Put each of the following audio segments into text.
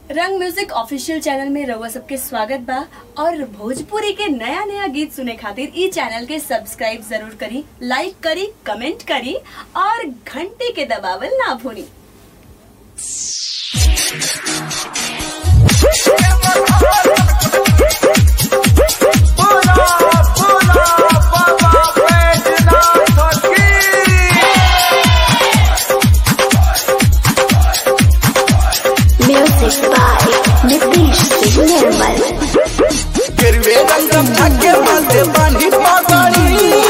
रंग music official channel में रउआ सबके स्वागत बा और भोजपुरी के नया नया गीत सुने खातिर ई चैनल के सब्सक्राइब जरूर करी लाइक करी कमेंट करी और घंटी के दबावल ना भूली Pula, pula, baba बैजनाथ की Music by Nitish Singh Nirmal. गिरवे रंगम थके माथे बानी पगड़ी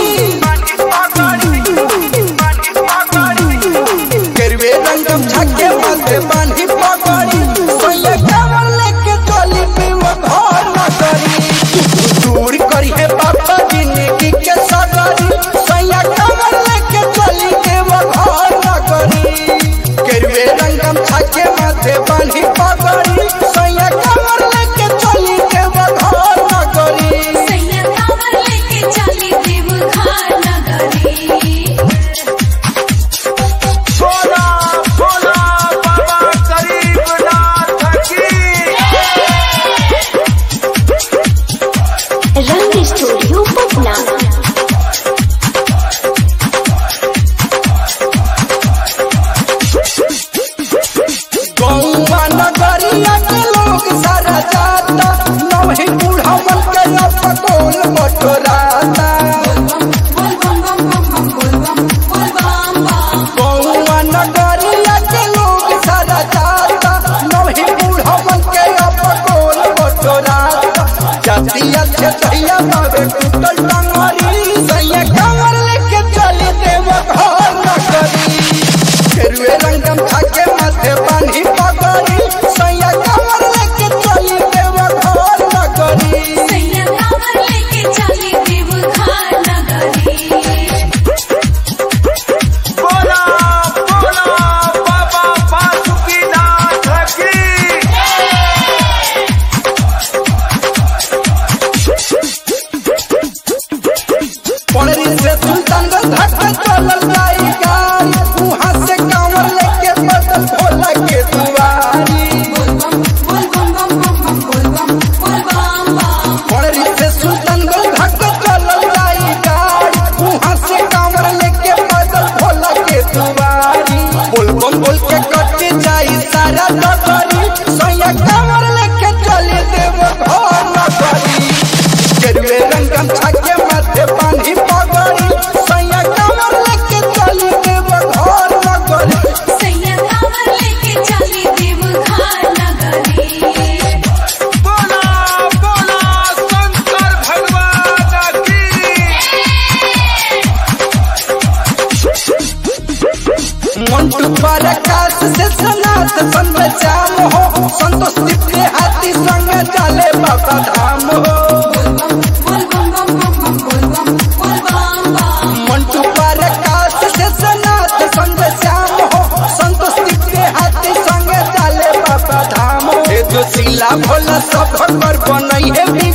गिरवे रंगम थके माथे बानी पगड़ी सोये कमल लेके चली पीव घर न करी दूर करी है बाबा जिंदगी के सगरी सोये कमल लेके चली पीव घर न करी गिरवे रंगम थके माथे बानी पगड़ी सोये कमल लेके चली पीव घर न करी सैया कांवर लेके चली देवघर नगरी भोला भोला बाबा गरीबनाथ की Rang Studio Patna. गौवा नगरिया के लोग सारा जाता नवही बुढ़ावन के अपकोल बटोराता बोल बम बम बम बम बोल बम बोल बम बम गौवा नगरिया के लोग सारा जाता नवही बुढ़ावन के अपकोल बटोराता जातिया से दैया बाबे कुटल टंगरी सैया कमर लेके चली देव घर नगरी केरुए रंगम खाके माथे बांधी पगड़ी सैया कमर लेके चली देव घर नगरी सैया कांवर लेके चली देवघर नगरी बोला बोला बाबा बासुकीनाथ की पड़री से सुल्तानगंज धक्का चलल जाई गाड़ी वहां से कांवर लेके बदल भोला के दुआरी बोल बम बोल बम बम बम बोल बम बोल बम बम पड़री से सुल्तानगंज धक्का चलल जाई गाड़ी वहां से कांवर लेके बदल भोला के दुआरी बोल बम बोल के कट जाई सारा नगरी सैया कांवर लेके चली देव घर नगरी गेरुए रंगम छाके माथे बांधी पगड़ी सैया कांवर लेके चली देव घर नगरी सैया कांवर लेके चली देवघर नगरी बोला बोला शंकर भगवान की मंटू पर आकाश से सनात संग श्याम हो संतोष दिव्य हाथी संग चले बाबा धाम हो बोल बम बम बम बोल बम बोल बम बम मंटू पर आकाश से सनात संग श्याम हो संतोष दिव्य हाथी संग चले बाबा धाम हो ए जो शिला भोला सब पर बनई है